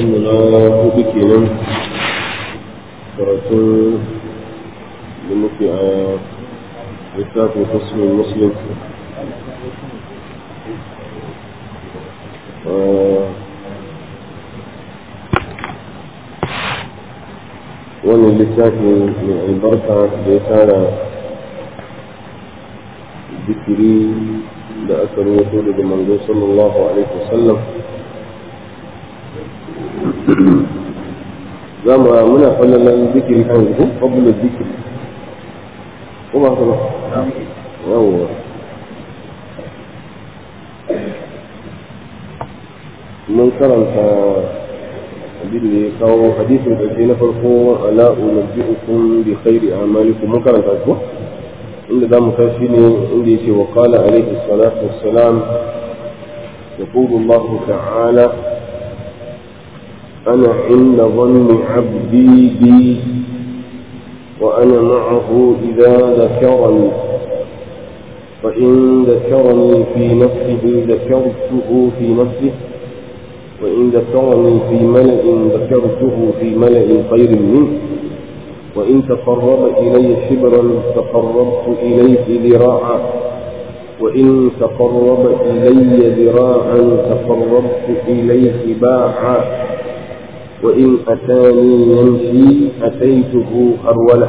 karatunmu na hudu kenan karatun da muke a littafin fasmin muslim wannan littafi mai albarka da ya tara zikiri da aka rubuto daga manzo sallallahu alaihi wasallam za mu muna fallalan zikiri kan zuku fabulun zikiri ko ba ka ba yawwa mun karanta abin da ya kawo hadisin ƙarshe na farko ala unabbi'ukum bi khairi a'malikum mun karanta ko inda zamu kai shi ne inda yake wa qala alayhi salatu wassalam يقول الله تعالى أنا عند ظن عبدي بي وأنا معه إذا ذكرني فإن ذكرني في نفسه ذكرته في نفسه وإن ذكرني في ملأ ذكرته في ملأ خير منه وإن تقرب إلي شبرا تقربت إليه ذراعا وإن تقرب إلي ذراعا تقربت إليه باعا وإن أتاني يمشي أتيته هرولا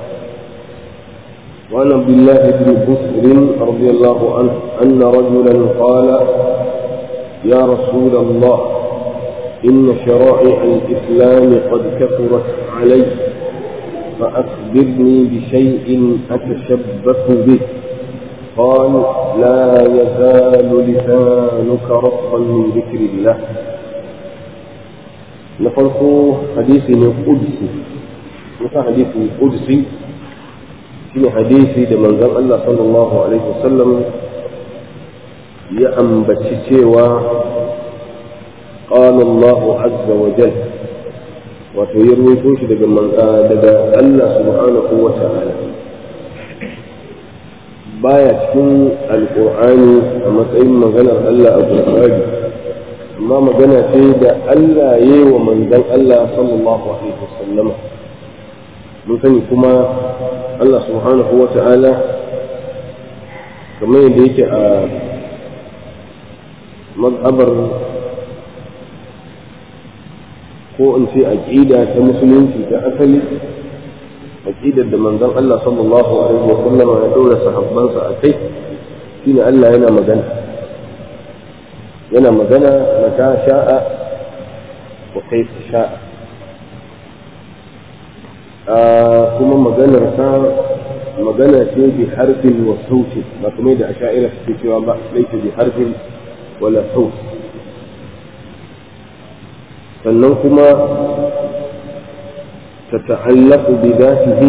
وعن عبد الله بن بسر رضي الله عنه أن رجلا قال يا رسول الله إن شرائع الإسلام قد كثرت علي فأخبرني بشيء أتشبث به قال لا يزال لسانك رطبا من ذكر الله نفرق حديث قدسي مثل حديث قدسي في حديث لمن الله صلى الله عليه وسلم ya ambaci cewa qala Allah azza wa jal wato ya ruwaito shi daga daga Allah subhanahu wa ta'ala baya cikin alqur'ani a matsayin maganar Allah a Qur'ani amma magana ce da Allah ya yi wa manzon Allah sallallahu alaihi wasallama mun sani kuma Allah subhanahu wa ta'ala kamar yadda yake a mazhabar ko in ce aƙida ta musulunci ta asali aƙidar da manzon Allah sallallahu alaihi wa sallama ya ɗora sahabbansa a kai shine Allah yana magana yana magana mata sha'a wa kaifa sha'a kuma maganar sa magana ce bi harfin wa sauti ba kuma da asha'ira suke cewa ba laita bi harfin ولا صوت sannan kuma تتعلق بذاته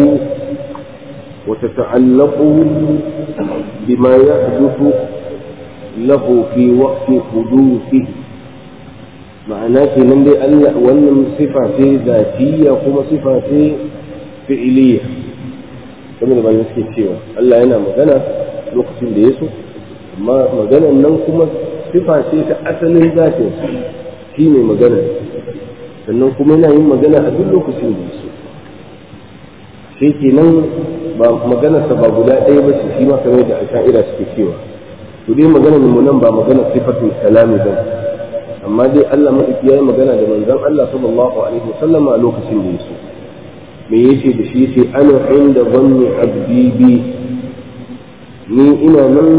وتتعلق بما يحدث له في وقت حدوثه معناه kenan dai Allah wannan sifa ce zatiyya kuma sifa ce fi'iliya kamar da bayan suke cewa Allah yana magana lokacin da ya so amma maganan nan kuma sifa ce ta asalin zatin shi ne magana sannan kuma yana yin magana a duk lokacin da so shi kenan ba maganarsa ba guda ɗaya ba ce shi ma kamar da asha'ira suke cewa to dai maganar mu nan ba maganar sifatul kalami ba amma dai Allah madauki yayi magana da manzon Allah sallallahu alaihi wasallam a lokacin da yaso me yace da shi yace ana inda dhanni abdi bi ni ina nan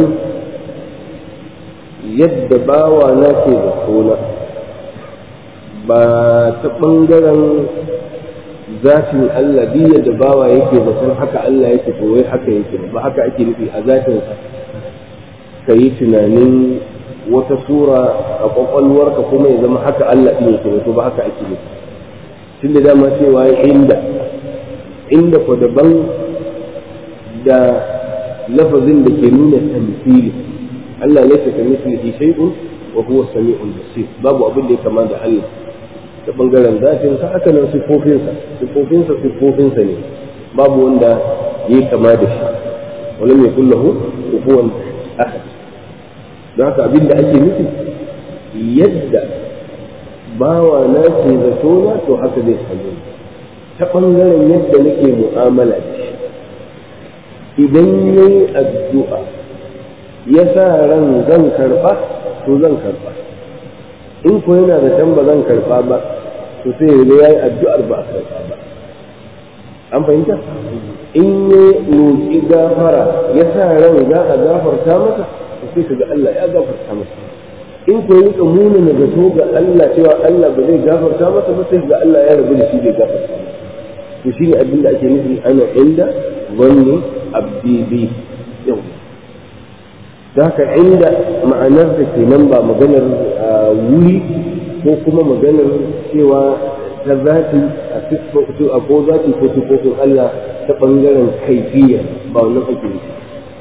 yadda bawa na ke da kona ba ta ɓangaren zatin Allah biya da bawa yake zaton haka Allah yake to wai haka yake ba haka ake nufi a zatinsa ka yi tunanin wata sura a kwakwalwarka kuma ya zama haka Allah ɗin yake to ba haka ake nufi tun da dama cewa inda inda ko daban da lafazin da ke nuna tamfili Allah laysa kamithlihi shay'un wa huwa as-sami'ul basir babu abin da ya kama da Allah ta bangaren zatin sa haka nan sifofinsa sifofinsa sifofinsa ne babu wanda ya kama da shi wala mai kullahu kufuwan ahad don haka abin da ake nufi yadda bawa na ce zato na to haka zai same ta ɓangaren yadda nake mu'amala da shi idan ya yi addu'a ya sa ran zan karɓa to zan karɓa in ko yana da can ba zan karɓa ba to sai ya yi addu'ar ba a karɓa ba an fahimta in ya roƙi gafara ya sa ran za a gafarta masa to sai ka ga Allah ya gafarta masa in ko yi muna na zato ga Allah cewa Allah ba zai gafarta masa ba sai ga Allah ya rabu da shi bai gafarta masa to shine abin da ake nufi ana inda zanni abdi bi yau da haka inda ma'anar da ke nan ba maganar wuri ko kuma maganar cewa ta zati a a ko zati ko sifofin Allah ta bangaren kaifiya ba wannan ake nufi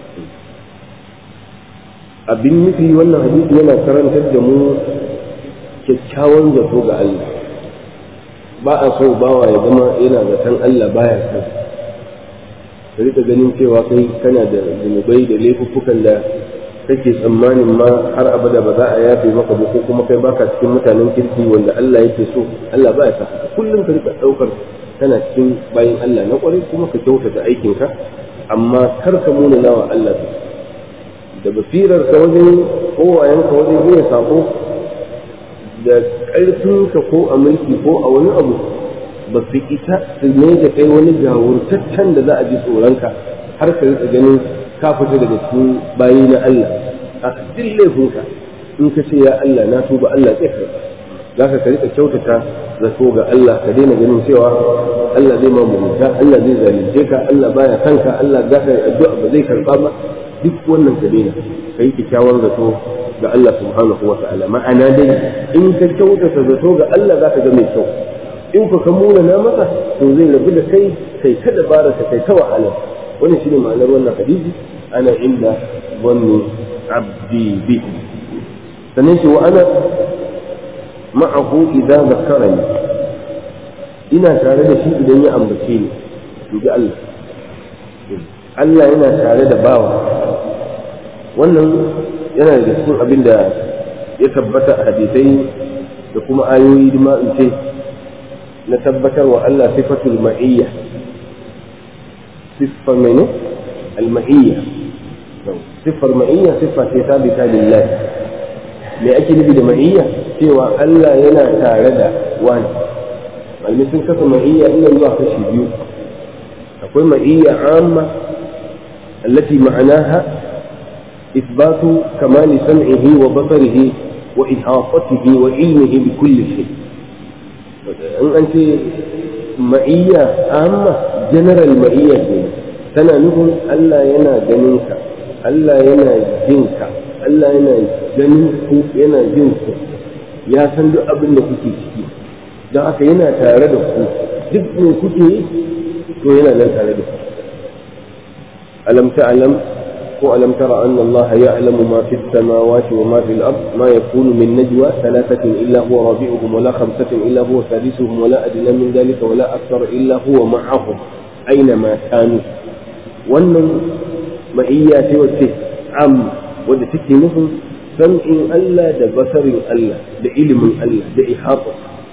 abin nufi wannan hadisi yana karantar da mu kyakkyawan zato ga Allah ba a so bawa ya zama yana zaton Allah baya san ka rika ganin cewa kai kana da zunubai da laifuffukan da kake tsammanin ma har abada ba za a yafe maka ba ko kuma kai baka cikin mutanen kirki wanda Allah yake so Allah baya sa kullum ka rika daukar kana cikin bayin Allah na kwarai kuma ka kyautata aikinka amma kar ka muna nawa Allah da basirar ka wajen kowayen ka wajen yin sako da ƙarfinka ko a mulki ko a wani abu ba su isa su ne da kai wani gawurtaccen da za a ji tsoronka har ka rika ganin ka fita daga cikin bayi na Allah a duk laifinka in ka ce ya Allah na tuba Allah zai karɓa za ka ka rika kyautata zato ga Allah ka daina ganin cewa Allah zai ma mugunta Allah zai zalunce ka Allah baya kanka Allah za ka yi addu'a ba zai karɓa ba duk wannan ka daina ka yi kyakkyawan zato ga Allah subhanahu wa ta'ala ma'ana dai in ka kyautata zato ga Allah za ka ga mai kyau in ku ka muna na masa to zai rabu da kai kai ta dabara ka kai ta wahala wannan shine ma'anar wannan hadisi ana inda wanni abdi bi sannan shi wa ana ma'ahu idza zakarani ina tare da shi idan ya ambace ni in ji Allah Allah yana tare da bawa wannan yana da cikin abin da ya tabbata a hadisai da kuma ayoyi ma in ce na tabbatar wa Allah sifatul ma'iyya siffar mene al-ma'iyya siffar ma'iyya siffa ce sabita lillah me ake nufi da ma'iyya cewa Allah yana tare da wani malami sun kasa ma'iyya ina zuwa kashi biyu akwai ma'iyya amma التي معناها إثبات كمال سمعه وبصره وإحاطته وعلمه بكل شيء إن أنت معية عامة جنرال معية تنا نقول ألا ينا جنينك ألا ينا جنك ألا ينا جنينك ينا جنك يا سندو أبن kuke ciki don haka yana tare da ku duk me kuke yi to yana nan tare da ku alam ta'lam وألم تر أن الله يعلم ما في السماوات وما في الأرض ما يكون من نجوى ثلاثة إلا هو رابعهم ولا خمسة إلا هو سادسهم ولا أدنى من ذلك ولا أكثر إلا هو معهم أينما كانوا wannan ma'iyya ce wacce am wadda take nufin sam'in Allah da basarin Allah da ilimin Allah da ihata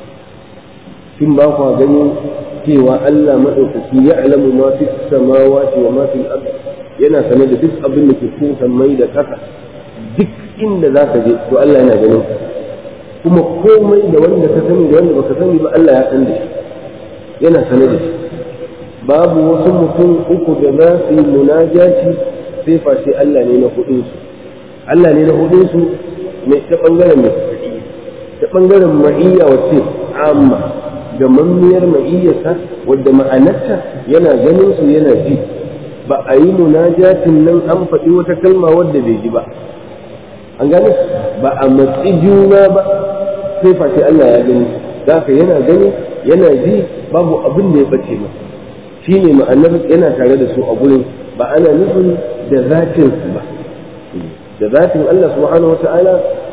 kin ba kwa gani cewa Allah maɗaukaki ya alamu ma fi samawati wa ma fi al yana sane da duk abin da ke cikin sammai da ƙasa duk inda za ka je to Allah yana ganin kuma komai da wanda ka sani da wanda baka sani ba Allah ya san da shi yana sane da shi babu wasu mutum uku da za su yi munajaci sai face Allah ne na hudun su Allah ne na hudun su mai ta bangaren mai ta bangaren ma'iyya wacce amma ga mammiyar ma'iyyarsa wadda ma'anarta yana ganin su yana ji ba a yi munajatin nan an faɗi wata kalma wadda bai ji ba an gane ba a matsi juna ba sai face Allah ya gani ka yana gani yana ji babu abin da ya bace masa shi ne ma'anar yana tare da su a gurin ba ana nufin da zatin su ba da zatin Allah subhanahu wa ta'ala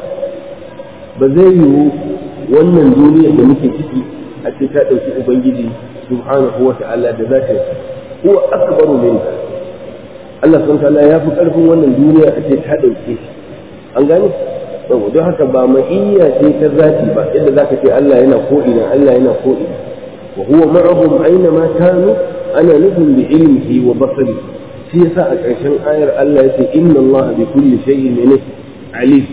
ba zai yiwu wannan duniyar da muke ciki a ce ta ɗauki ubangiji subhanahu wa ta'ala da zatin huwa akbaru minka Allah subhanahu wa ta'ala ya fi ƙarfin wannan duniya a ce ta ɗauke shi an gane yau don haka ba ma'iyya ce ta zati ba yadda zaka ce Allah yana ko ina Allah yana ko ina wa huwa ma'ahum aina ma kanu ana nufin bi ilmihi wa basari shi yasa a ƙarshen ayar Allah yace inna Allah bi kulli shay'in ne alim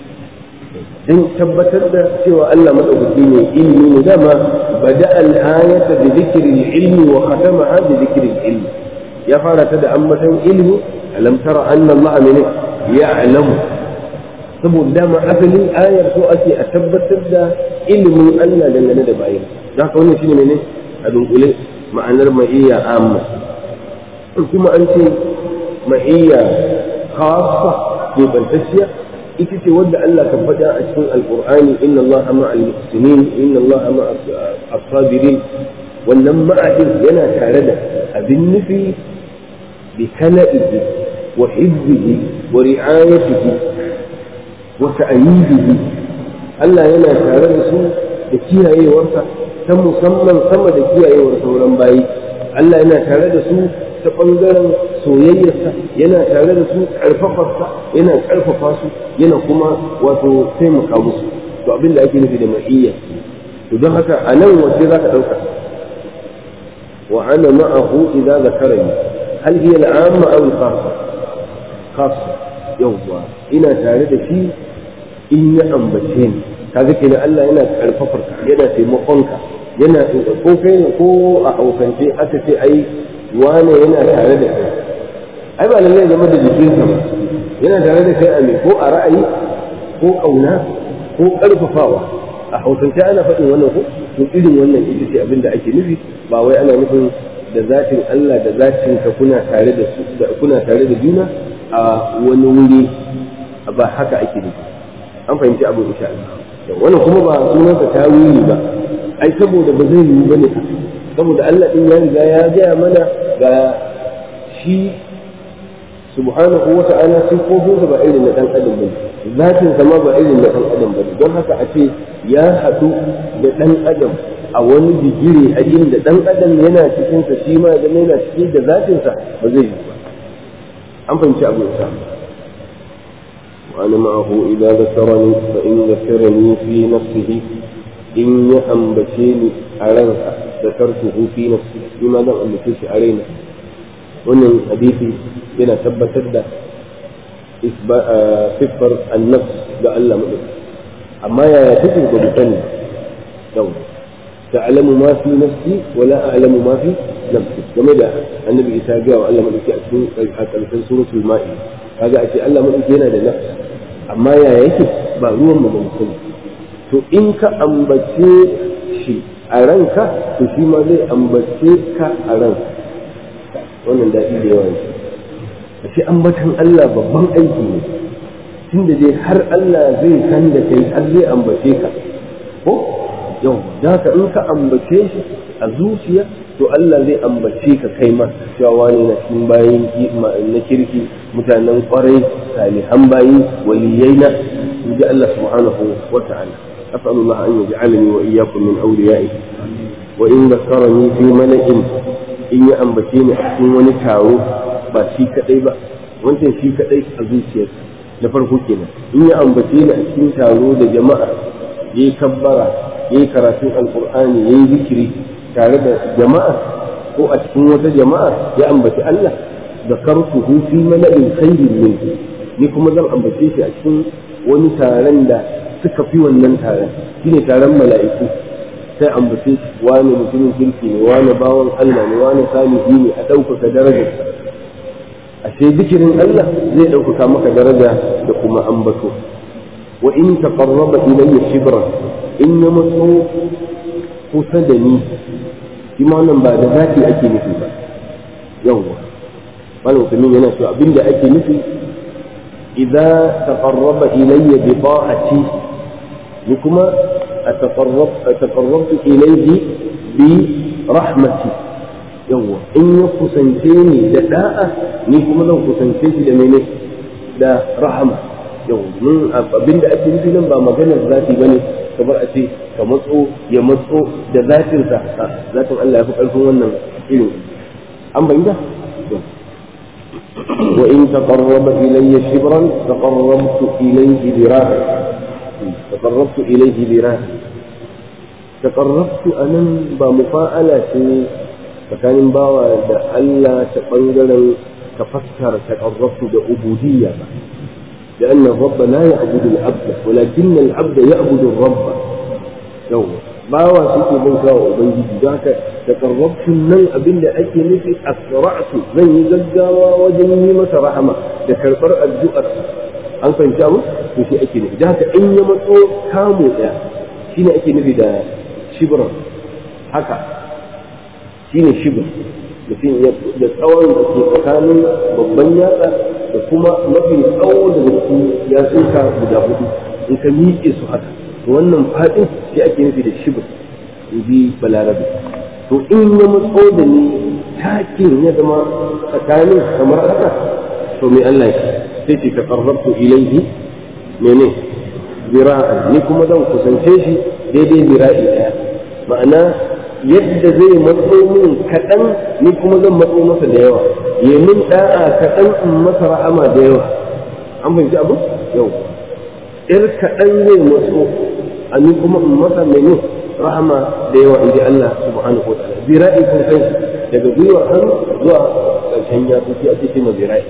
dan tabbatar da cewa Allah madaukaki ne ilmi ne dama bada al-ayata bi dhikri al-ilmi wa khatamaha bi dhikri al-ilmi ya fara ta da ambatan ilmi alam tara anna Allah min ya'lamu saboda dama asalin ayar so ake a tabbatar da ilimin Allah dangane da bayan da haka wannan shine ne a dunkule ma'anar ma'iyya amma kuma an ce ma'iyya khassa ke bantacciya ita ce wadda Allah kan faɗa a cikin alqur'ani inna Allah ma'al muhsinin inna Allah ma'a as-sabirin wannan ma'adin yana tare da abin nufi bi kala'ihi wa hizbihi wa ri'ayatihi wa ta'yidihi Allah yana tare da su da kiyayewarsa ta musamman sama da kiyayewar sauran bayi Allah yana tare da su ta ɓangaren soyayyarsa yana tare da su ƙarfafarsa yana ƙarfafa su yana kuma wato taimaka musu to abin da ake nufi da ma'iyya to don haka a nan wace za ka ɗauka wa ana ma'ahu idza zakarani hal hiya al'amma aw al-khassa khassa yawwa ina tare da shi in ya ambace ni kaga kenan Allah yana karfafar ka yana taimakon ka yana ko kai ne ko a haukance aka ce ai wane yana tare da kai ai ba lallai zama da jikinsa ba yana tare da kai a me ko a ra'ayi ko kauna ko karfafawa a hausance ana faɗin wannan ko to irin wannan ita ce abin da ake nufi ba wai ana nufin da zatin Allah da zatin ka kuna tare da su kuna tare da juna a wani wuri ba haka ake nufi an fahimci abu insha Allah wannan kuma ba sunansa tawili ba ai saboda ba zai yiwu bane saboda Allah din ya riga ya gaya mana ga shi subhanahu wa ta'ala sifofinsa ba irin na dan adam bane zatin sama ba irin na dan adam bane don haka a ce ya haɗu da dan adam a wani digiri a inda dan adam yana cikin sa shi ma da yana cikin da zatinsa ba zai yiwu ba an fahimci abu insha Allah وأنا معه إذا ذكرني فإن ذكرني في نفسه إن يأنبتيني أرنك ذكرته في نفسي لماذا أنبتيش علينا وأن حديثي بنا ثبت صفر النفس لألا مؤمن أما يا تجد بفن دولة تعلم ما في نفسي ولا أعلم ما في نفسي كما النبي إسحاق جاء وعلم الإسحاق سورة المائدة kaga a ce Allah madauki yana da nafs amma ya yake ba ruwan mu ban sani to in ka ambace shi a ranka to shi ma zai ambace ka a ranka wannan daɗi da yawa ne a ce ambatan Allah babban aiki ne tunda dai har Allah zai san da kai har zai ambace ka ko yau da ka in ka ambace shi a zuciya to Allah zai ambace ka kai ma cewa wani na cikin bayan na kirki mutanen kwarai salihan bayi waliyai na inji Allah subhanahu wa ta'ala أسأل الله أن يجعلني وإياكم من أوليائه وإن ذكرني في ملئ إن يأنبتيني أحسن ونكاو ba shi kadai ba wancan shi kadai a zuciyarsa na farko kenan in ya ambace ni a cikin taro da jama'a yayi kabbara yayi karatun alqur'ani yayi zikiri tare da jama'a ko a cikin wata jama'a ya ambaci Allah da karfuhu fi mala'in khairin min ni kuma zan ambace shi a cikin wani taron da suka fi wannan taron shine taron mala'iku sai ambace shi wani mutumin kirki ne wani bawan Allah ne wani salihi ne a ɗaukaka darajarsa ashe zikirin Allah zai ɗaukaka maka daraja da kuma ambato wa in taqarraba ilayya shibra in ya matso kusa da ni shi ma wannan ba da zafi ake nufi ba yawwa malam kamin yana cewa abinda ake nufi idza taqarraba ilayya bi ta'ati ni kuma ataqarrab ataqarrabtu ilayhi bi rahmati yawwa in ya kusance ni da da'a ni kuma zan kusance shi da mene da rahama yawwa mun abinda ake nufi nan ba maganar zafi bane kamar a ce ka matso ya matso da zatinsa zatin Allah ya fi ƙarfin wannan irin an bayyana wa in taqarraba ilayya shibran taqarrabtu ilayhi dira'a taqarrabtu ilayhi birahi taqarrabtu anan ba mufa'ala ce tsakanin bawa da Allah ta bangaren ka fassara taqarrabtu da ubudiyya ba لأن الرب لا يعبد العبد ولكن العبد يعبد الرب يوم bawa suke bauta wa ubangiji don haka da karrabtun nan abin da ake nufi asra'tu zan yi gaggawa wajen yi masa rahama da karɓar addu'ar an fahimci abu to shi ake nufi don haka in ya matso kamu ɗaya shine ake nufi da shibran haka shine shibr mutum da tsawon da ke tsakanin babban yatsa da kuma mafi tsawo daga cikin yatsunka guda hudu in ka miƙe su haka wannan faɗin shi ake nufi da shibir in ji balarabe to in ya matso da ni takin ya zama tsakanin kamar haka to mai Allah ya sai ce ka qarrabtu ilayhi mene zira'an ni kuma zan kusance shi daidai zira'i daya ma'ana yadda zai matso min kaɗan ni kuma zan matso masa da yawa ya min da'a kaɗan in masa rahama da yawa an fahimci abu yau ir kaɗan zai matso a ni kuma in masa mene rahama da yawa in ji Allah subhanahu wa ta'ala zira'i kun san daga gwiwar hannu zuwa ƙarshen yatsu sai ake ce ma zira'i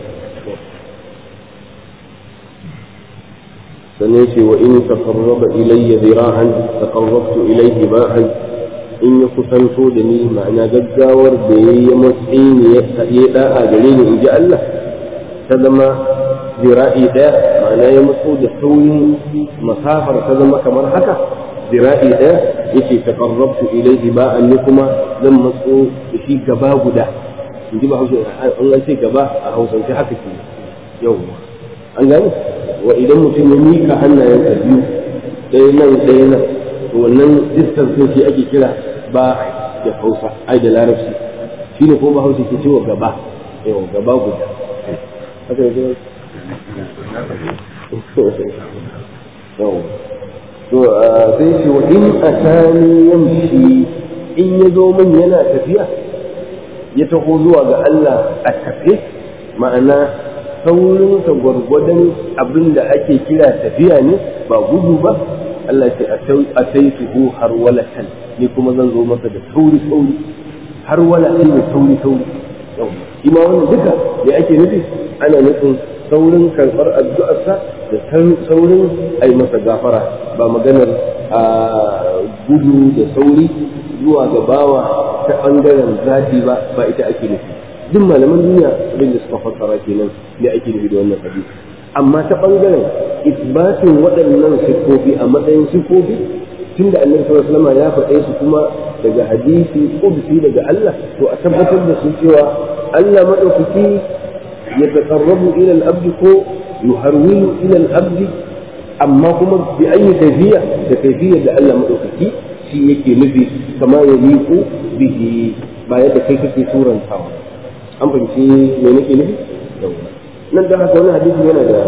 sannan ce wa in taqarraba ilayya zira'an taqarrabtu ilayhi ba'an in ya kusanto da ni ma'ana gaggawar da ya yi matsayi ne ya da'a gare ni in ji Allah ta zama zira'i ɗaya ma'ana ya matso da sauyin masafar ta zama kamar haka zira'i ɗaya yake taqarrabtu ilayhi ba'an ni kuma zan matso da shi gaba guda in ji ba hausa an ce gaba a hausance haka ke yau an gani wa idan mutum ya mika hannayensa biyu ɗaya nan ɗaya nan to wannan distance shi ake kira ba da hausa ai da larabci shi ne ko ba hausa ke cewa gaba yau gaba guda haka yake yau to sai shi wa in atani yamshi in ya zo min yana tafiya ya taho zuwa ga Allah a tafe ma'ana saurinsa gwargwadon abin da ake kira tafiya ne ba gudu ba Allah ce a sai tuhu har walatan ni kuma zan zo masa da sauri sauri har wala shi ne sauri sauri shi ma wannan duka da ake nufi ana nufin saurin karɓar addu'arsa da saurin a yi masa gafara ba maganar a gudu da sauri zuwa ga bawa ta ɓangaren zafi ba ba ita ake nufi duk malaman duniya abin da suka fassara kenan ne ake nufi da wannan hadisi amma ta ɓangaren isbatin waɗannan siffofi a matsayin siffofi tun da annabi sallallahu alaihi ya faɗe su kuma daga hadisi qudsi daga Allah to a tabbatar da su cewa Allah madaukaki ya taqarrabu ila al-abd ko yuharwilu ila al-abd amma kuma bi ayi kayfiya da kayfiyar da Allah madaukaki shi yake nufi kama ya liku bihi ba yadda kai kake surantawa an fahimci me nake nufi nan da haka wani hadisi yana da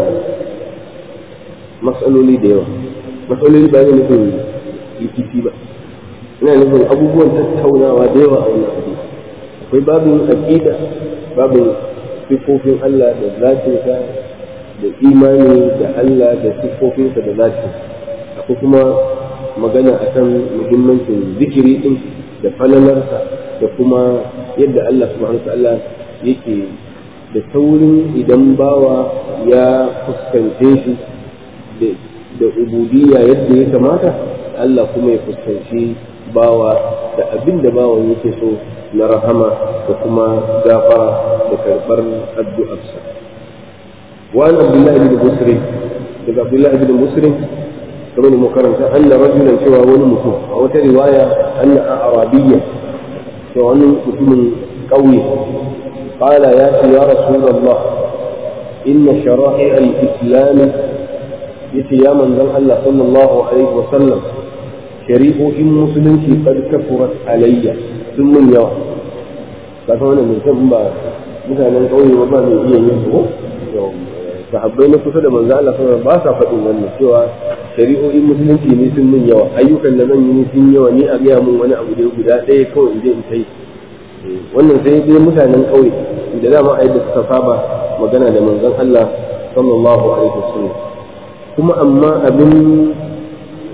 matsaloli da yawa matsaloli ba yana nufin rikici ba ina nufin abubuwan tattaunawa da yawa a wannan hadisi akwai babin aqida babin sifofin Allah da zatinsa da imani da Allah da sifofinsa da zatin akwai kuma magana akan muhimmancin zikiri din da falalarsa da kuma yadda Allah subhanahu wa ta'ala yake da saurin idan bawa ya fuskance shi da ubudiyya yadda ya kamata Allah kuma ya fuskanci bawa da abin da bawan yake so na rahama da kuma gafara da karɓar addu'arsa وعن عبد الله بن مسلم daga عبد الله بن مسلم kamar da makaranta anna rajulan cewa wani mutum a wata riwaya anna arabiyya cewa wani mutumin ƙauye قال يا يا رسول الله إن شرائع الإسلام يتي يا من ذن الله صلى الله عليه وسلم شريف إن مسلم قد كفرت علي ثم يوم فكما من ثم مثلا قوي وما من إيه ينفو sahabbai na kusa da manzo Allah sallallahu ba sa faɗin wannan cewa shari'o'in musulunci ne sun mun yawa ayyukan da zan yi sun yawa ni a gaya mun wani abu da guda ɗaya kawai in je in kai wannan sai dai mutanen ƙauye da dama a yadda suka saba magana da manzon Allah sallallahu alaihi wasallam kuma amma abin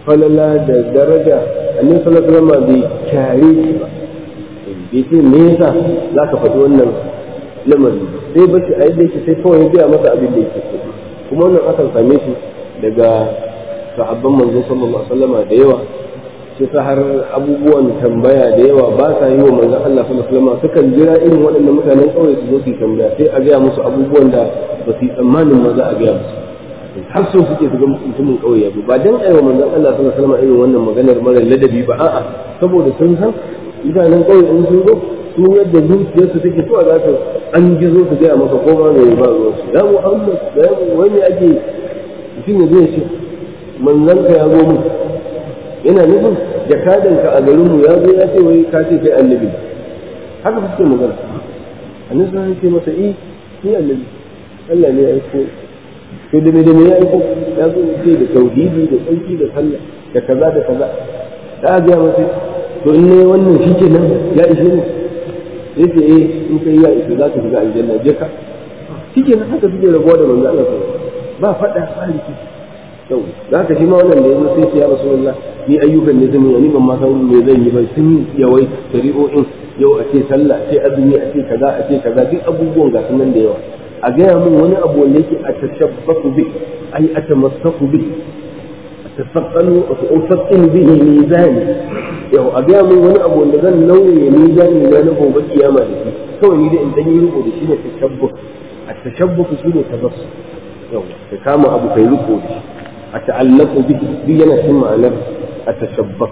falala da daraja annabi sallallahu alaihi wasallam bai kyare shi ba bai ce me yasa za ka faɗi wannan lamarin sai ba shi a yadda yake sai kawai ya gaya masa abin da yake so kuma wannan akan same shi daga sahabban manzon sallallahu alaihi wasallam da yawa sai ta har abubuwan tambaya da yawa ba sa yi wa manzon Allah sallallahu alaihi wasallam sukan jira irin waɗannan mutanen ƙauye su zo su tambaya sai a gaya musu abubuwan da ba su yi tsammanin ma za a gaya musu har so suke su ga mutumin ƙauye ba ba dan aiwa manzon Allah sallallahu alaihi wasallam irin wannan maganar mara ladabi ba a'a saboda sun san mutanen ƙauye in sun zo su yadda zuciyarsu take so a za su an gizo su gaya maka ko ma mai ba ruwan su ya Muhammad da ya wani ake mutum ya zai ce manzon ka ya zo mu yana nufin jakadanka a garinmu ya zo ya ce wai ka ce kai annabi haka suke magana annabi sun ce masa eh ni annabi Allah ne ya aiko to da me da me ya aiko ya zo ce da tauhidi da tsarki da sallah da kaza da kaza da ga masa to in ne wannan shikenan ya ishe ni yace eh in kai ya ishe za ka shiga aljanna je ka shikenan haka suke rabuwa da manzo Allah ba fada ba rikici yau za ka shi ma wannan da yanzu sai ce ya rasulullah ni ayyukan ne zan yi ni ban ma san me zan yi ba sun yawai shari'o'in yau a ce sallah a ce azumi a ce kaza a ce kaza duk abubuwan ga sunan da yawa a gaya min wani abu wanda yake a tashabbaku bi ai a tamassaku bi a tasaqalu wa tu'faqqin bihi mizani yau a gaya min wani abu wanda zan nauye mizani na na gobe kiyama da shi kawai ni da in dan yi riko da shi ne tashabbuk a tashabbuku shi ne tabassum yau ka kama abu kai riko da shi أتعلق به بينا ثم أنا أتشبه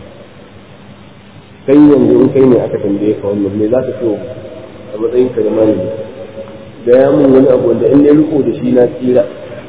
kai yanzu in kai ne aka tambaye ka wannan me za ka so a matsayin ka da malami da ya mun wani abu wanda in ne riko da shi na tsira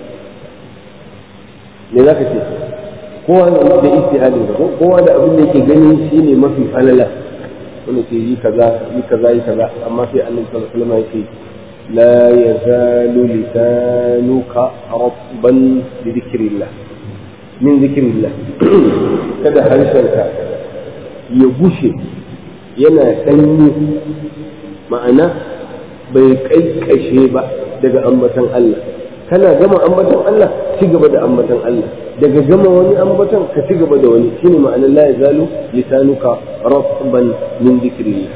me za ka ce kowa da istihadin ka kowa da abin da yake gani shine mafi falala wanda ke yi kaza yi kaza yi kaza amma sai annabi sallallahu alaihi wasallam yake لا يزال لسانك رطبا بذكر الله من ذكر الله kada harshenka ya gushe yana sanyi ma'ana bai kaikashe ba daga ambatan Allah kana gama ambatan Allah ci gaba da ambatan Allah daga gama wani ambatan ka ci gaba da wani shine ma'ana la yazalu lisanuka ratban min dhikrillah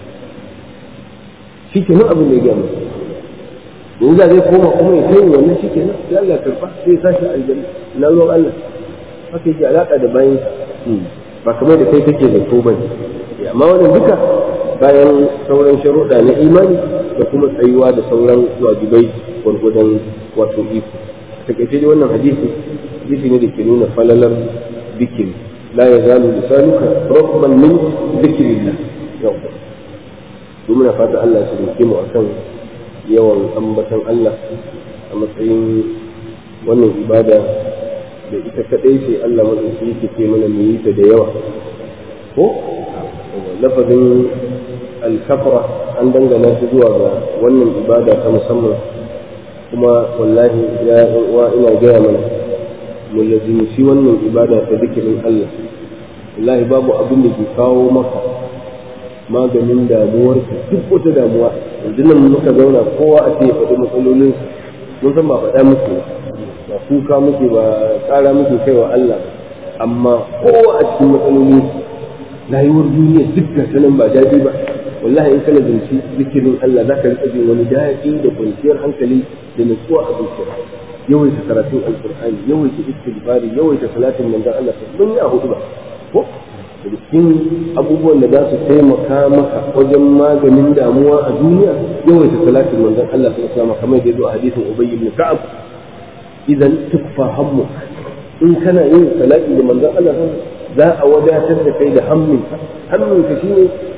shi kenan abin da ya gama yanzu da zai koma kuma ya kai wannan shi kenan sai Allah karfa sai ya sashi aljanna na ruwan Allah haka yake alaka da bayan ba kamar da kai kake da ko bane amma wannan duka bayan sauran sharuɗa na imani da kuma tsayuwa da sauran wajibai gwargwadon wato iko takaice dai wannan hadisi hadisi ne da ke nuna falalar zikiri la yazalu lisanuka rabban min zikrillah yau muna fata Allah ya taimake mu akan yawan ambatan Allah a matsayin wannan ibada da ita kadai ce Allah madauki yake ce mana mu yi ta da yawa ko lafazin alkafra an dangana shi zuwa ga wannan ibada ta musamman kuma wallahi ya uwa ina gaya mana mu lazimci wannan ibada ta zikirin Allah wallahi babu abin da ke kawo maka maganin damuwar duk wata damuwa yanzu nan muka zauna kowa a ce faɗi matsalolin mun san ba faɗa muke ba kuka muke ba tsara muke kai wa Allah amma kowa a cikin matsalolin rayuwar duniya duk da sanin ba daɗi ba wallahi in kana zance zikirin Allah za ka riƙa jin wani daɗi da kwanciyar hankali da nutsuwa a zuciya yawaita karatun alƙur'ani yawaita istighfari yawaita salatin manzon Allah mun yi a hudu ba ko da cikin abubuwan da za su taimaka maka wajen maganin damuwa a duniya yawaita salatin manzon Allah sallallahu alaihi wasallam kamar da yazo a hadisin Ubay ibn Ka'ab idan tukfa hammu in kana yin salati da manzon Allah za a wadatar da kai da hammin hammin ka shine